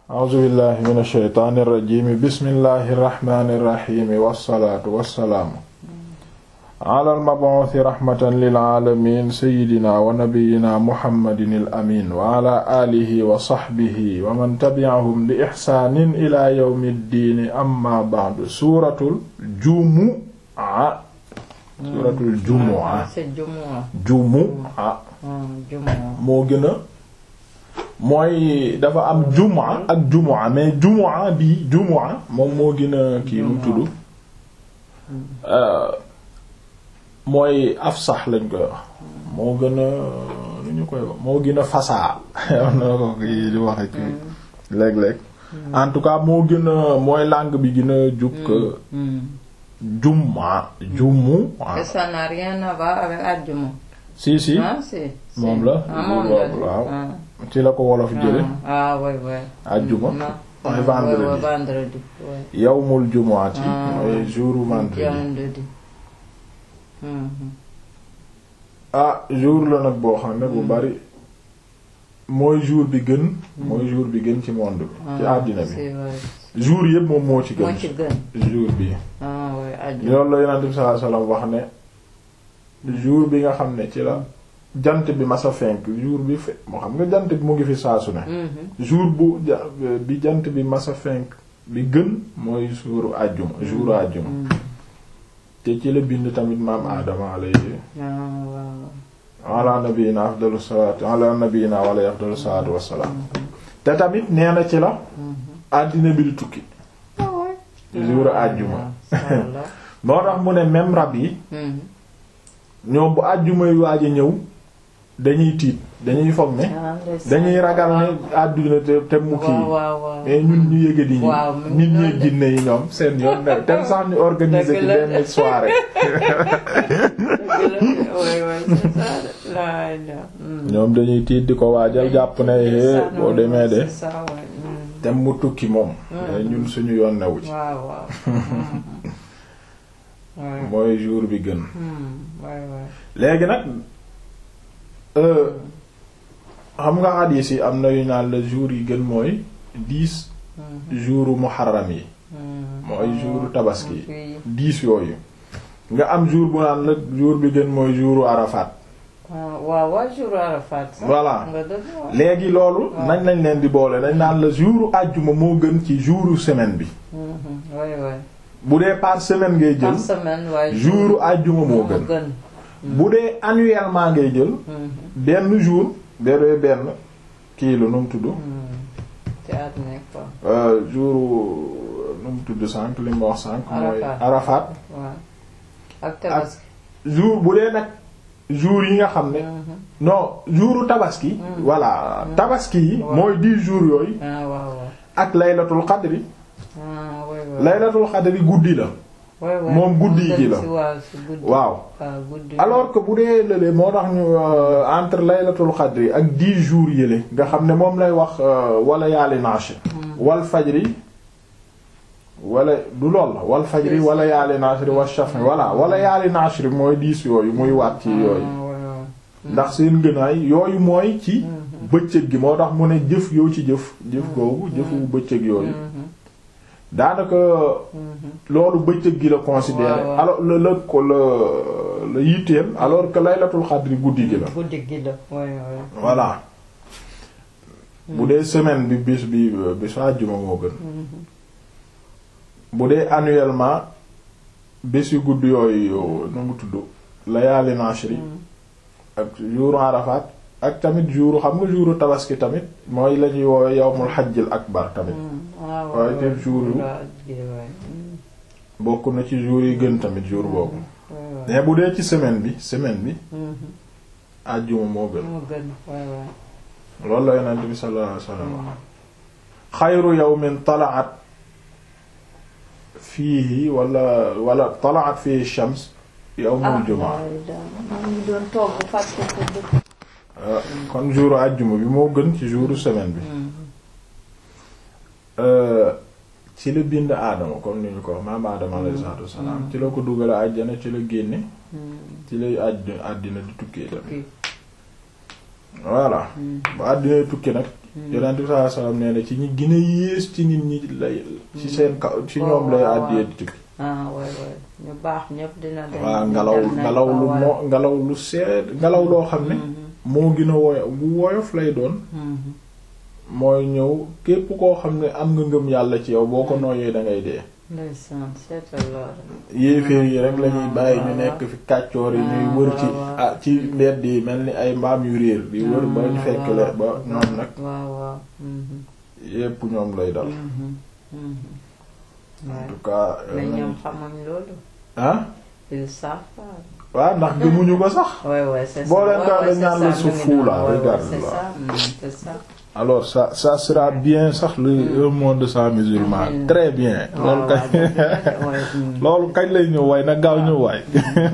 a'uuzu billahi min ashaytaani irrajimi bismillahi irrahmani irrahimi wassalaatu wassalaamu ala almabuuthi rahmatan lilaalamin sayidina wa nabiyina muhammadin al amin wa ala alihi wa saxbihi wa man tabi'ahum bi ixsaanin ila yawmi ddiini amma ba'du suuratul jumu'a suuratul jumu'a jumu'a moo gën a mooy dafa am jumaa ak jumaa mais jumaa bi jumaa moom moo gën a kii lu tudd mooy afsax lañ koy wax moo gën a lu ñu koy wax moo gën a fasaa am na ko kii di waxe kii léeg-léeg en tout cas moo gën a mooy langue bi gën a jukk jumaa jumu ça n'a rien à voir avec àjjuma si si ah si moom la waaw ci la ko wolof jële ah oui oui àjjuma mooy vendredi vendredi oui yawmul jumu'ati mooy jouru vendredi vendredi ah jour la nag boo xam ne bu bari mooy jour bi gën mooy jour bi gën ci monde bi ci àddina bi c'est vrai jour yëpp moom moo ci moo ci gën gën jour bi ah oui àjjuma loolu la yonent bi sallallahu alayhi wasallam wax ne jour bi nga xam ne ci la jant bi masa fenk jour bi fe moo xam nga jant bi mu ngi fi saasu ne Mhm. jour bu ja- bi jant bi masa fenk bi gën mooy jouru àjjuma jouru àjjuma te ci la bind tamit maam aadama alayhi ah waaw ala nabiyina afdalu salaatu ala nabiyina wala afdalu salaatu wassalaam te tamit nee na ci la àddina bi di tukki ah oui jouru àjjuma Inch'Allah. moo tax mu ne même rab yi Mhm. ñoom bu àjjuma yu waaj a ñëw dañuy tiit dañuy foog ne Ah, ndeysaan. dañuy ragal ne àdduna te te mu kii waaw waaw waaw mais ñun ñu yëge di ñu Waaw, mu ngi nit ñi noonu de. jinne yi ñoom seen yoon ne tem sax ñu organiser Dëgg ci la. benn soirée oui oui c'est ça de. la la. ñoom dañuy tiit di ko waajal jàpp ne eh boo demee de c'est ça ouais. Mm. tem mu tukki moom mais ñun suñu yoon newu ci waaw waaw. waaw. mooy jour bi gën waay waay. léegi nag euh, xam nga xadiis yi am na yu naan la jour yi gën mooy dix jouru muharram yi mooy jouru tabaski yi yi. dix yooyu nga am jour bu naan la jour bi gën mooy jouru arafat waaw waaw jour Arafat. sax. Voilà. nga dëgg waaw. léegi loolu Waaw. nañ lañ leen di boole dañ naan la jouru àjjuma moo gën ci jouru semaine bi Mhm. waay waay. bu dee par semaine ngay jël par semaine waaye. jouru àjjuma moo gën bu dee annuellement ngay jël Mhm. benn jour bee benn kii la nu mu tudd Mhm. ci at nekk quoi. euh, jour nu mu tudd sànq li ma wax sànq mooy Arafat. Arafat waaw. ak tabaski. jour bu dee nag jour yi nga xam ne Mhm. non jouru tabaski Mm. voilà tabaski yi Ouais. mooy dix jours yooyu ah waaw waaw. ak laylatul qadri ah waay waay. laylatul qadri guddi la waay waay. moom guddi Mu gi dem la. si waaw si guddi. waaw waaw guddi. alors que bu dee lële moo tax ñu euh, entre laylatul qadri ak dix jours yële nga xam ne moom lay wax euh, wala yaali nash wal fajri wala du lool la wal fajri Yes. wala yaali nashri wa shaf'i voilà wala yaali nashri mooy dix yooyu muy waat ci yooyu Ah, waay waay. ndax seen gënaay yooyu mooy ci Mhm. bëccëg gi moo tax mu ne jëf yoo ci jëf jëf googu jëfu bëccëg yooyu Mhm. daanaka Mhm. loolu bëccëg gi la considéré waaw, waaw. alors la la ko la la yitteel alors que laylatul xadri guddi gi la guddi gi la waay waay. voilà bu dee semaine bi bis bi bisu àjjuma moo gën Mhm. bu dee annuellement bés yu gudd yooyu nu mu tudd layaali nashri Mhm. ak jouru Arafat ak tamit jouru xam nga jouru tabaski tamit mooy la ñuy woowe yawmul hajjil akbar tamit Mhm. ah waaye waay te waay. jour yu- Waaw, gi waay. Mhm. bokk na ci jour yi gën tamit jour boobu waay waay. mais bu dee ci semaine bi semaine bi Mhm. àjjuma moo gën moo gën waay waay. loolu la yonent bi sallallahu alayhi wasallam xayru yawmin tala'at fiihi wala wala tala'at fiihi shams yawmul jumaa waay daal maa ngi doon togg fàtte ko dëkk. Euh, kon jouru àjjuma bi moo gën ci jouru semaine bi Mhm. Euh, ci la bind aadama comme ni ñu ko wax maam aadama alayhi salaatu wassalaam ci la ko dugale àjjana ci la génne Mhm. ci lay àdd àddina di tukkee tamit Kii. voilà Mhm. bu àddina tukki nag yonent bi sallallahu alayhi wasallam nee na ci ñi gën a yées ci nit ñi lay ci seen kaw ci ñoom lay àddiyee di tukki ah waay waay ñu baax ñëpp dina dem waa ñu ngelaw dem nañ ngelaw fa, lu waay. moo ngelaw lu seet ngelaw loo xam ne moo gën a woyof bu woyof lay doon Mhm. mooy ñëw képp koo xam ne am nga ngëm yàlla ci yow boo ko nooyee da ngay dee ndeysaan seetal loolu yéeféer yi rek lañuy bàyyi ñu nekk fi kàccoor yi ñuy wër ci ah ci mbedd yi mel ni ay mbaam yu réer di wër ba ñu fekk le ba ñoom nag waaw waaw mhm. yépp ñoom lay dal Mhm. Mhm. en waay tout cas mais ñoom xamuñ loolu ah ils savent pas waaw ndax gëmuñu ko sax ouais ouais c'est ça Boo leen Ouais, ko ouais, dañ c'est naan ça, la mu su ngi fou là, noonu. Ouais, ouais, regarde c'est là. ça mm, c'est ça alors ça ça sera bien sax le un monde sans musulman Mm. très bien waaw loolu waaw kañ dëgg la, ouais, mm. loolu kañ lay ñëw waay nag gaaw ñëw waay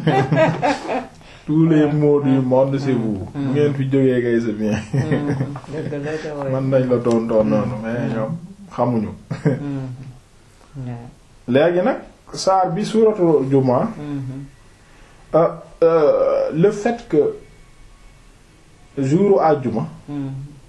tous les mots du monde c'est vous bu ngeen fi jógee kay c'est bien Mm, dëgg la de, ouais. man nañ la doon doon noonu mais ñoom xamuñu Mm. Ouais. léegi nag saar bi suuratul jumaa Mhm. euh, euh, le fait que jouru àjjuma Mm.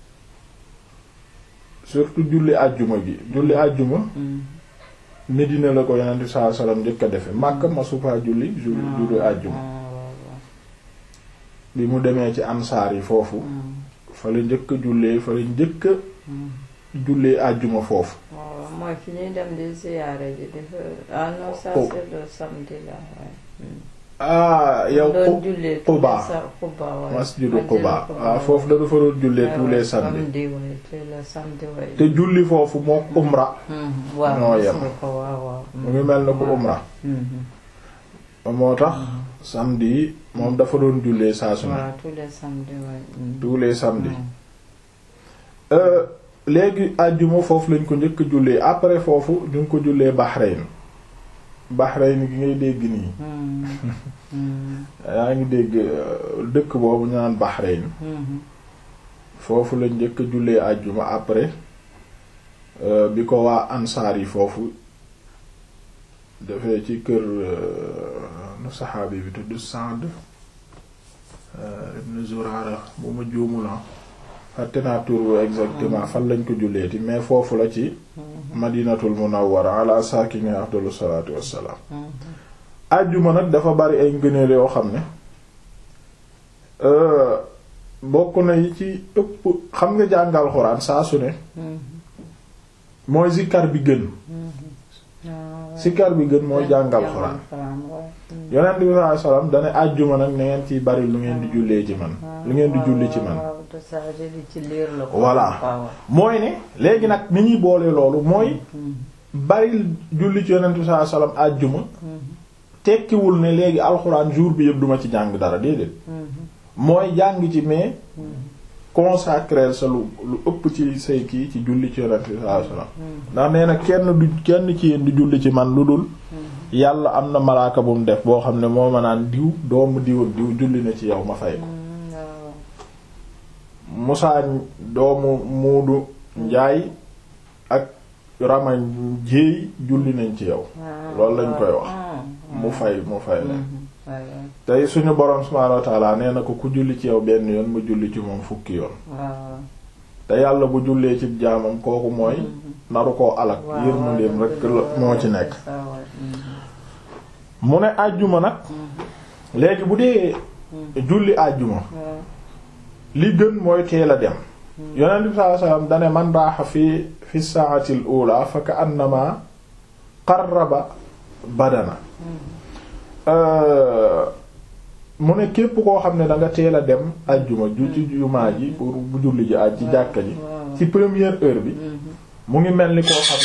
surtout julli àjjuma gi julli àjjuma Mm. Medina la ko yonent bi sallallahu alayhi wasallam njëkk a defe Makka ma supaa julli ju- julli àjjuma Ah, waaw, waaw. bi mu demee ci ansaar yi foofu Mm. fa la njëkk a jullee fa la njëkk a Mm. jullee àjjuma foofu waaw mooy fi ñuy dem di ziyaare ji di fa ah non ça Oh. c'est le samedi là ouais. Mm. ah yow doon Qu- jullee Quba. tous les sa- Quba ouais. masjidu Masjidu Quba ah foofu da dafa doon jullee tous les samedis samedi ouais, tous les samedi ouais. te julli foofu mook umra Mhm. waaw ñoo gis yem. nga ko waaw waaw. mu ngi mel na ko umra Mhm. moo tax samedi yi moom dafa doon jullee saa su ne waaw tous les samedis ouais. Mhm. tous les samedis Mhm. Euh, léegi àjjuma foofu lañ ko njëkk a jullee après foofu ñu ngi ko jullee Bahrain Bahrain gi ngay dégg nii Mhm. Mhm. yaa ngi dégg euh, dëkk boobu ñu naan Bahrain Mhm. foofu lañ njëkk a jullee àjjuma après euh, bi ko waa ansaar yi foofu dafee ci kër euh, nu saxaabi bi tudd Sa'd euh, ibn Zurara bu ma juumula fàtte naa tur wi exactement fan lañ ko julleeti mais foofu la ci madinatul munawwara ala saakini afdalu salaatu wassalaam Mhm. àjjuma nag dafa bari ay ngëneel yoo xam ne euh, bokk na yi ci ëpp xam nga jàngal xuraan saa su ne Mhm. mooy zikkar bi gën Ah, ouais. zikkar bi gën mooy jàngal xuraan ouais. Mhm. yonent bi sallallahu alayhi wasallam dane àjjuma nag na ngeen ciy bari lu ngeen di jullee ci man lu ngeen di julli ci man waaw de ça je li ci liir la ko. Voilà. waaw. mooy ne léegi nag ni ñuy boole loolu mooy Mhm. bari julli ci yonent bi sallallahu alayhi wasallam àjjuma Mhm. tekkiwul ne léegi alxuraan jour bi yëpp duma ci jàng dara déedéet Mhm. mooy jàng ci mais Mhm. consacrer sa lu lu ëpp ci say kii ci julli ci yonent bi sallallahu alayhi wasallam Mhm. ndax nee na kenn du kenn ci yéen du julli ci man lu dul Mhm. yàlla am na malaaka bu mu def boo xam ne moo ma naan diw doomu diw ak diw julli na ci yow ma fay ko Mhm. waaw. Musaa doomu Muudu Njaay ak Rama Jéey julli nañ ci yow Ah, loolu lañ koy waaw. wax. Ah, mu fay mu fay la Mhm. waaw waaw. tey suñu boroom subhaanahu wa ta'aala nee na ko ku julli ci yow benn yoon mu julli ci moom fukki yoon waaw. te yàlla bu jullee ci jaamam kooku mooy Mhm. naru koo alak waaw yërmandeem waaw, rek dëgg la la, moo ci ouais, nekk c'est ça, ouais. Mhm. mu ne àjjuma nag Mhm. léegi bu dee Mhm. julli àjjuma waaw. li gën mooy teel a dem yonent bi sallallahu alayhi wasallam dane man raaxa fi fi saa'ati al-ula fa ka'annama qarraba badana Euh, mu ne képp koo xam ne da nga teel a dem àjjuma ju ci jumaa ji pour bu julli ji aj ci jàkka ji waaw. ci première heure bi Mhm. mu ngi mel ni koo xam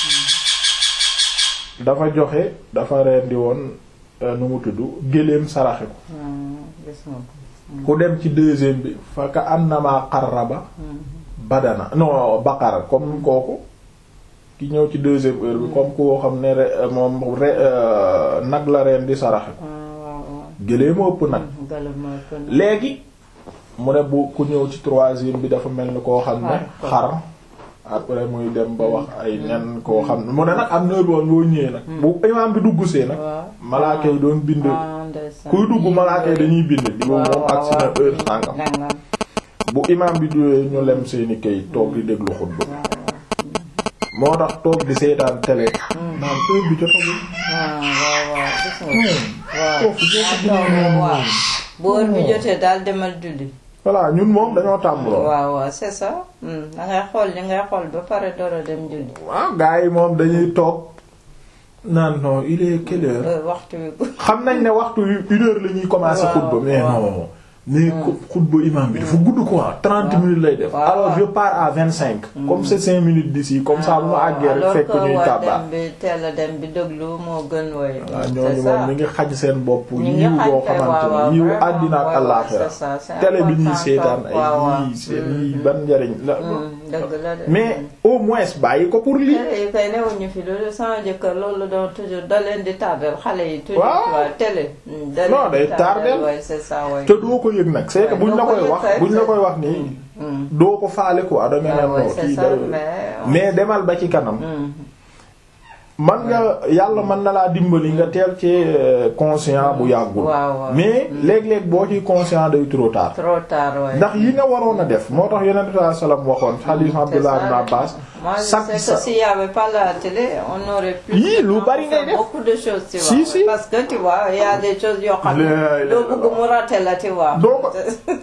ne dafa joxe dafa rendi woon euh, nu mu tudd géléem saraxe ko Ah, gis nga ko. ku dem ci deuxième bi fa ka annama qarraba Mhm. badana non baqara comme kooku ki ñëw ci deuxième heure bi comme koo xam ne re- moom re- euh, nag la reen di saraxe ko Ah, waaw waaw. géléem ëpp nag Mhm. Galama ko ne. léegi mu ne bu ku ñëw ci troisième bi dafa mel ni koo xam ne Xar. xar après muy dem ba wax ay nen koo xam ne mu ne nag am na woon boo ñëwee nag bu imaam bi dugg see nag waaw. malaaka yi doon bind Ah, ndeysaan. kuy dugg malaaka yi dañuy bind di moom waaw moom ak si na waaw. heure sàngam Nangam. bu imaam bi duwee ñu lem seeni kayit toog di déglu xutba moo tax toog di seetaan télé naan heure bi jotagul ah waaw waaw gis nga waaw foofu foofu ah toog waaw bu heure bi jotee daal demal julli voilà ñun moom dañoo tàmm lool waaw waaw c'est ça da ngay xool li ngay xool ba pare door a dem julli waaw gars yi moom dañuy toog naan non il est quelle heure Euh, waxtu bi bu xam nañ ne waxtu wi une heure la ñuy commencer Waaw, xutba mais waaw. non mais xu- xutba imam bi dafa gudd quoi trente minutes lay def waaw, alors waaw. je pars à vingt cinq comme c'est cinq minutes d'ici comme ça bu ma àggee rek alors fekk que ñuy waa kàbbaar dem bi teel a dem bi déglu moo gën woy waaw c'est ñooñu ça moom ñu ngi xaj seen bopp ñu ngi yiw xaj boo kay, xamante waaw, ni yiw vraiment, àddina ak waaw, àllaaxira c'est ça, c'est télé bi ñuy important, seetaan waaw, waaw. ay yii seen yii ban njariñ la Hmm, dëgg la de mais au moins bàyyi ko pour lii télé yi kay newuñu fi loolu sama jëkkër loolu doon toujours da leen di tardel xale yi toujours Waaw. tu vois télé hmm, da Non, leen di day tardel. ouais, c'est ça ouais. te doo ko yëg nag c'est que Ouais, buñ doo la ko koy yëg wax kay, buñ la c'est- koy wax nii Hmm. doo ko faale quoi da nga Ouais, ne ouais, non c'est kii ça, da mais- mais demal ba ci kanam Hmm. man nga yàlla mën na laa dimbali nga teel ci euh, conscient bu yàggul waaw waaw. mais léeg-léeg boo ci conscient day trop tard trop tard ouais. ndax yi nga waroon a def moo tax yonent sallallahu alayhi wasallam waxoon hadith Abdullah ibn Abbas Moi, je chaque sais sa que s'il y avait pas la télé, on aurait pu Yii, lu faire bari ngay def. beaucoup de choses, tu Si, vois. si. Parce que, tu vois, il y a des choses, yoo xam La ne ilaha doo bëgg mu rater la, tu vois. doo ko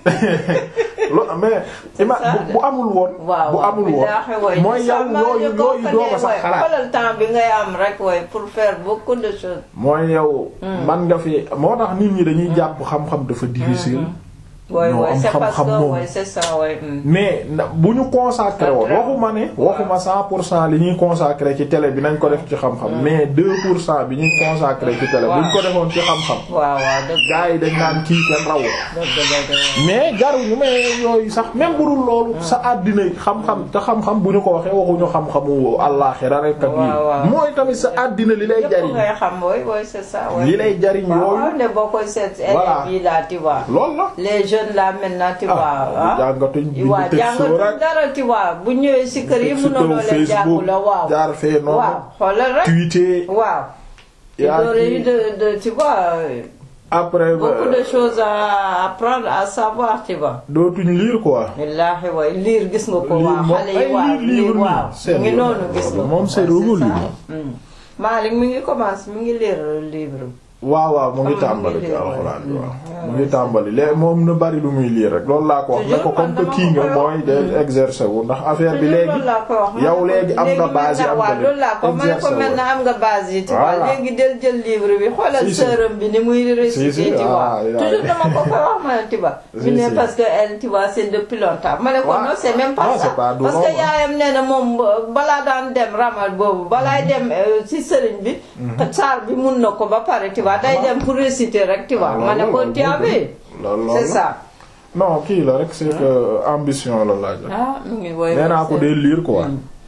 lo mais ima ça, bu- bu amul woon waaw bu waaw amul billaahi, woon ouais. mooy yow Seulement, yooyu je yooyu doo ko connais, sax ouais. xalaat xoolal temps bi ngay am rek, ouais, pour faire beaucoup de choses. mooy yow man nga fi moo tax nit ñi dañuy jàpp xam-xam dafa difficile Ouais, Non, ouais, am c'est parce xam-xam que, moom. ouais, c'est ça, ouais. hmm. mais na- bu ñu consacré woon waxuma ne waxuma cent pour cent li ñuy consacré ci télé bi nañ ko def ci xam-xam mais deux pour cent bi ñuy consacré ci télé bu ñu ko defoon ci xam-xam waaw waaw dëgg gars yi dañ naan kii kenn rawu dëgg dëgg dëgg. mais jaruñu mais yooyu sax même bu dul loolu sa àddina yi xam-xam te xam-xam bu ñu ko waxee waxuñu xam-xamu àllaaxira rek ak Waaw, waaw. yi mooy tamit sa àddina li lay Yëpp jariñ ngay xam, ouais, ouais, c'est ça, ouais. li lay jariñ waaw yooyu waaw, ne boo koy seet Voilà. élèves yi là, tu vois. loolu la les jeunes là maintenant tu vois ah jàngatuñ bind waaw teg soo jàngatuñ rek dara tu vois bu ñëwee si kër yi si mënoon kaw leen jàngu la waaw jaar fee noonu waaw xoolal rek tweeter waaw il yaa aurait eu kii de de tu vois euh, après beaucoup de choses à apprendre à savoir tu vois dootuñ lire quoi wallaahi waay liir gis nga ko Lire waaw moom xale ay yi waaw lire livre liir nii, waaw seen mu ngi yoon. noonu gis nga ko Moom c'est Ouais, révolu. ça. Hmm. Malick mi ngi commencé mi ngi lire livre waaw waaw mu ngi Xam nga tàmbali mu ngi ci lire, alxuraan bi ouais. waaw Mm. mu ngi tàmbali léegi moom na bari lu muy lire rek loolu laa ko wax ne ko Toujours comme man que dama kii ko nga koy mooy wax. de exercer wu ndax affaire bi léegi loolu laa ko wax ma yow ne ko léegi am nga base yi am nga waaw loolu laa ko ma ne ko exercer maintenant wu am nga base yi tu vois Voilà. léegi del jël livre bi xoolal Si, si. sœuram bi ni muy réciter Si, si, tu vois ah, il a- toujours dama ko koy wax ma ne tu vois Si, bi ne si. parce que elle tu vois c'est depuis longtemps ma ne ko Ouais. non c'est même pas Ah, ça c'est pas du parce que long, hein. yaayam nee na moom balaa daan dem ramal boobu balaay dem euh, si sëriñ bi saar bi mun na ko ba pare tu vois day dem pour réciter rek tu vois Ah, ma ne loolu ko la, tu as vu loolu c'est la ça non kii la rek c'est que ambition la laaj la ah mu ngi woy nee naa ko dee lire quoi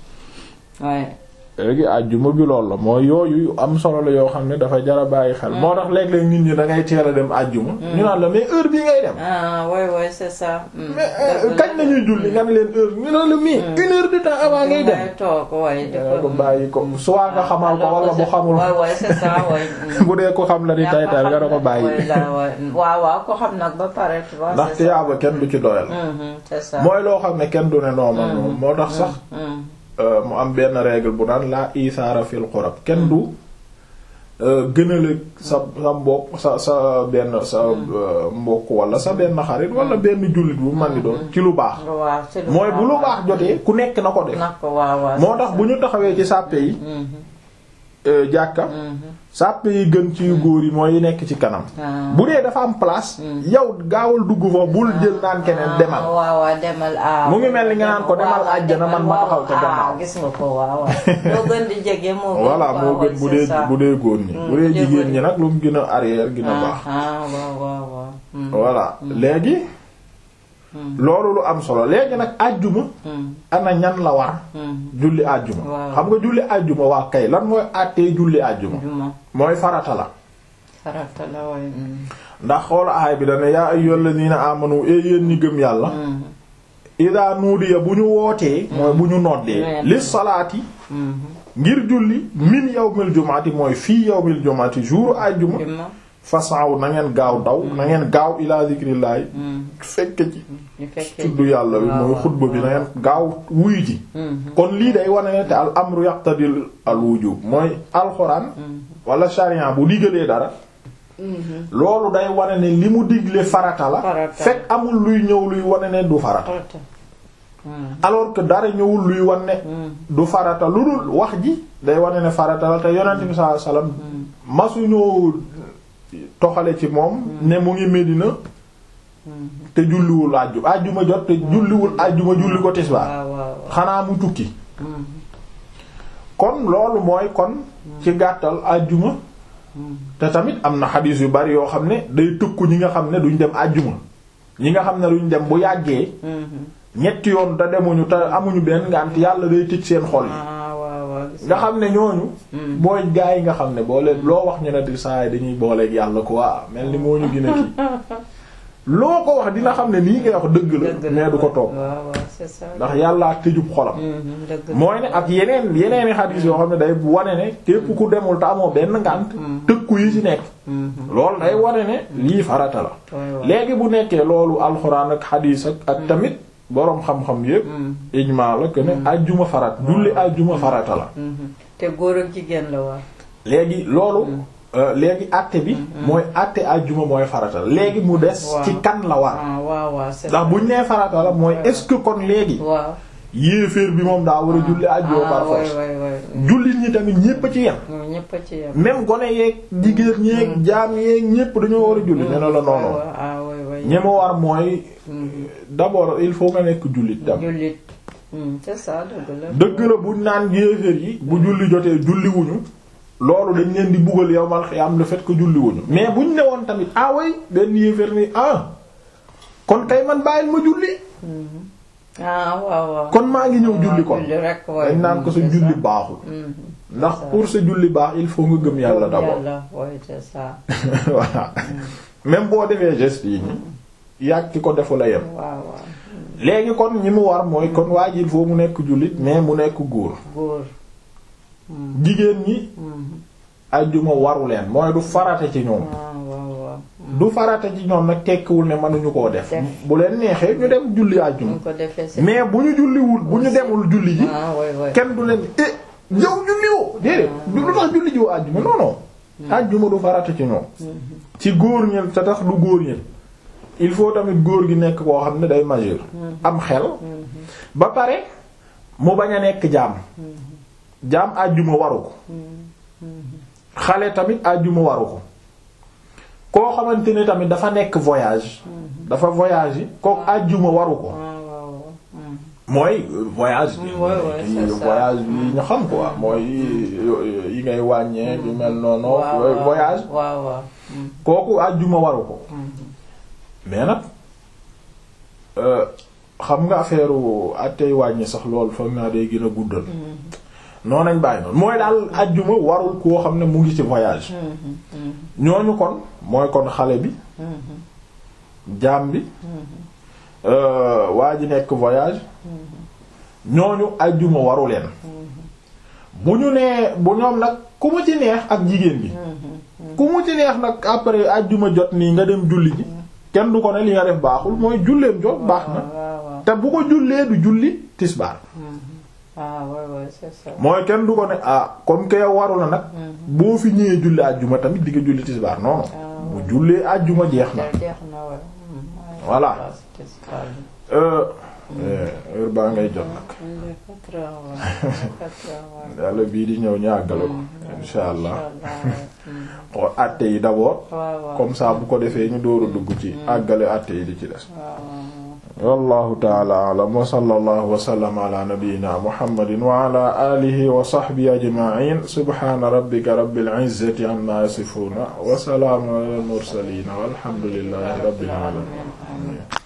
ouais léegi àjjuma bi loolu la mooy yooyu yu am solo la yoo xam ne dafa jara bàyyi xel moo tax léeg-léeg nit ñi da ngay teel a dem àjjuma ñu naan la mais heure bii ngay dem ah ouais ouais c'est ça. Hmm. mais euh, kañ lañuy julli nga ne leen heure ñu naan la mais une heure de temps avant ngay dem ngay toog waaye nga ko bàyyi ko soit nga xamal ko wala bu xamul waaw waaw c'est ça waay. bu dee ko xam la ni tay tay nga da ko bàyyi waaw waaw ko xam nag ba pare tu vois. ndax c'est ça. tiyaaba kenn du ci doyal Mhm, c'est ça. mooy loo xam ne kenn du ne noonu moom moo tax sax Hmm. euh, mu am benn règle bu naan la isaara fil xurab kenn du euh, gënale sa sa mbokk sa sa benn sa euh, mbokk wala sa benn xarit wala benn jullit bu man di doon ci lu baax waaw ci lu mooy bu lu baax jotee ku nekk na ko def na ko waaw waaw. moo tax bu ñu taxawee ci sàppe yi Mhm, euh, jàkka mhm. sàppe yi gën ci yu góor yi mooy yi nekk ci kanam Ah. bu dee dafa am place yow gaawal dugg fa bul jël naan keneen demal ah waaw waaw demal ah. Mu ngi mel ni nga naan ko demal waaw, waaw, àjjana, man ma demal, taxaw ca waaw, gannaaw. ah, gis nga ko waaw waaw. moo gën di jege moo gën. voilà waaw, moo waaw, gën bu c'est dee ça. bu dee góor ñi Mm, bu dee bu dee jigéen góor ñi nag lu mu gën a arrière gën a baax ah ah waaw waaw waaw. Hmm, voilà léegi loolu lu am solo léegi nag àjjuma hmm, ana ñan la war hmm. julli àjjuma Waaw. xam nga julli àjjuma waa kay lan mooy àttee julli àjjuma juma mooy farata la farata la waay. hmm, ndax xool aay bi dana yaa ayyuhal ladina amanu e yéen ñi gëm yàlla hmm, ida nuudiya bu ñu wootee mooy bu ñu noddee Ouais. lis salaati hmm. ngir julli min yawmil jumaati mooy fii yawmil jumaati jour àjjuma juma. fasaw na ngeen gaaw daw na ngeen gaaw ila zikrillahi fekk ci ñu fekkee tudd yàlla bi mooy xutba bi na ngeen gaaw wuyu ji kon lii day wane ne te al amru yaqtadil al wujub mooy alxuraan wala sharia bu digalee dara loolu day wane ne li mu digle farata la Farata. fekk amul luy ñëw luy wane ne du farata farata alors que dara ñëwul luy wane ne du farata lu dul wax ji day wane ne farata la te yonent bi sallallahu alayhi wasallam masuñoo toxale ci moom ne mu ngi Medina te julliwul àjju àjjuma jot te julliwul àjjuma julli ko tisbaar waaw waaw waaw xanaa mu tukki kon loolu mooy kon ci gàttal àjjuma te tamit am na xadiis yu bari yoo xam ne day tëkku ñi nga xam ne duñ dem àjjuma ñi nga xam ne duñ dem bu yàggee ñetti yoon te demuñu te amuñu benn ngànt yàlla day tëj seen xol yi ah waaw waaw gis nga xam ne ñooñu mooy gaa yi nga xam ne boo leen loo wax ñu ne di saa yi dañuy booleeg yàlla quoi mel ni moo ñu gën a kii loo ko wax dina xam ne nii ngay wax dëgg la dëgg la mais du ko toog waaw waaw c'est ça ndax yàllaa tëjub xolam Mhm, dëgg la mooy ne ak yeneen yeneeni xadiis yoo xam ne day wane ne képp ku demul te amoo benn ngànt tëkku yi ci nekk loolu day wane ne lii farata la waay waay léegi bu nekkee loolu alxuraan ak xadiis ak ak tamit boroom xam-xam yépp ijmaa la que ne àjjuma farat julli àjjuma farata la Mhm. te góor ak jigéen la waa léegi loolu euh, léegi àtte bi mooy àtte àjjuma mooy farata la léegi mu des Waaw. ci kan la war ah waaw waaw c'est ndax buñ nee farata la mooy est-ce que kon léegi waaw yéeféer bi moom daa war a julli àjjuma par ah waay force waay waay jullit ñi tamit ñépp a ci yem moom ñëpp a ci yem même gone yeeg jigéen ñeeg jaam yeeg ñépp dañoo war a julli nee na la noonu waay ah waay waay ñi ma war mooy d'abord il faut nga nekk jullit tam jullit Hmm, c'est ça dëgg la dëgg la buñ naan yéeféer yi bu julli jotee julli wuñu loolu dañ leen di buggal yow mal xiyaam le fait que julli wuñu mais buñ ne woon tamit ah way benn yéeféer ni ah kon kay man bàyyil ma julli ah waaw waaw kon maa ngi ñëw julli kon julli rek waay dañ naan ko sa c'est julli ça. baaxul Mhm. ndax pour sa julli baax il faut nga gëm yàlla d'abord yàlla waay c'est ça voilà même boo defee geste yi ñi yàgg ki ko defu la yem waaw waaw léegi kon ñi mu war mooy kon waa ji il faut mu nekk jullit mais mu nekk góor góor jigéen ñi Mhm. ajjuma waru leen mooy du farate ci ñoom ah waaw waaw du farate ci ñoom nag tekkiwul ne mënuñu koo def Def. bu leen neexee ñu dem julli ajjuma ñu ko defee c'est mais bu ñu julliwul bu ñu demul julli ji ah waay waay kenn du leen eh yow julliwoo déedéet du lu tax julli ji woo ajjuma non non ajjuma du farate ci ñoom ci góor ñi te tax du góor ñi il faut tamit góor gi nekk koo xam ne day majeur am xel ba pare mu bañ a nekk jaam jaam àjjuma waru ko xale tamit àjjuma waru ko koo xamante ne tamit dafa nekk voyage dafa voyage yi kooku àjjuma waru ko ah waaw waaw Mhm. mooy voyage bi Ouais, ouais, yi c'est ça. voyage yi ñu xam quoi mooy yi yi ngay wàññee yu mel noonu waaw yooyu waaw voyage waaw waaw Mhm. kooku àjjuma waru ko mais nag euh, xam nga affaire attey wàññi sax loolu foog naa day gën a guddal noonu nañ bàyyi noonu mooy daal àjjuma warul koo xam ne mu ngi ci voyage Mhm. Mhm. ñooñu kon mooy kon xale bi jaam bi euh, waa ji nekk voyage ñooñu àjjuma waru leen bu ñu nee bu ñoom nag ku mu ci neex ak jigéen bi ku mu ci neex nag après àjjuma jot nii nga dem julli ji kenn du ko ne li nga def baaxul mooy julleem jot baax na waaw waaw te bu ko jullee du julli tisbaar ah waay waay c'est ça mooy kenn du ko ne ah comme que yow waru la nag boo fi ñëwee julli àjjuma tamit di nga julli tisbaar non non bu jullee àjjuma jeex na jeex na waay Mhm. Voilà. waaw c'est ça. euh heure baa ngay jot nag Il est quatre heures, ouais. Il est quatre heures, ouais. yàlla bii di ñëw ñu àggale ko insha allah Inch'Allah, ouais. xool àtte yi d'abord waaw waaw comme ça bu ko defee ñu door a dugg ci àggale àtte yi di ci des waaw wallahu taala alam wa sallallahu wa sallama ala nabiyyina muhammadin wa ala alihi wa sahbihi ajma'in subhana rabbika rabbil izzati amma yasifuna wa salamun ala al mursalin walhamdulillahi rabbil alamin waaw